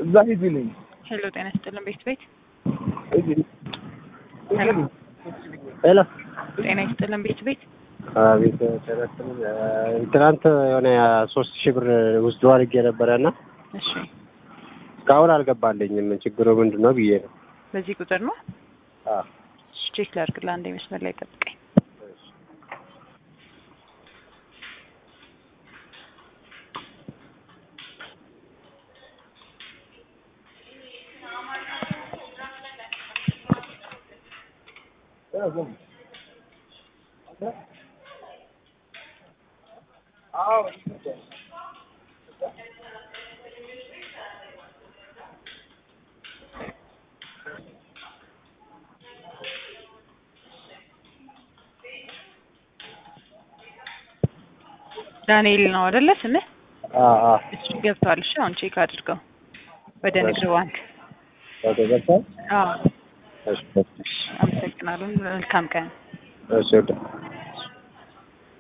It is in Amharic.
እዛ ሂጂልኝ። ሄሎ ጤና ይስጥልን ቤት ቤት ሄሎ ሄሎ ጤና ይስጥልን ቤት ቤት አቤት ተረስም ትናንት የሆነ ሶስት ሺህ ብር ውስጥ አድርጌ ነበረ እና እሺ እስካሁን አልገባልኝም። ችግሩ ምንድን ነው ብዬ ነው። በዚህ ቁጥር ነው አዎ እሺ ቼክ ላድርግልህ አንዴ መስመር ላይ ጠብቀኝ ዳንኤል ነው አይደለ ስምህ አዎ አዎ እሱ ገብቷል እሺ አሁን ቼክ አድርገው ወደ ንግድ ባንክ ወደ ገባህ? አዎ እሺ አመሰግናለሁ መልካም ቀን እሺ ወደ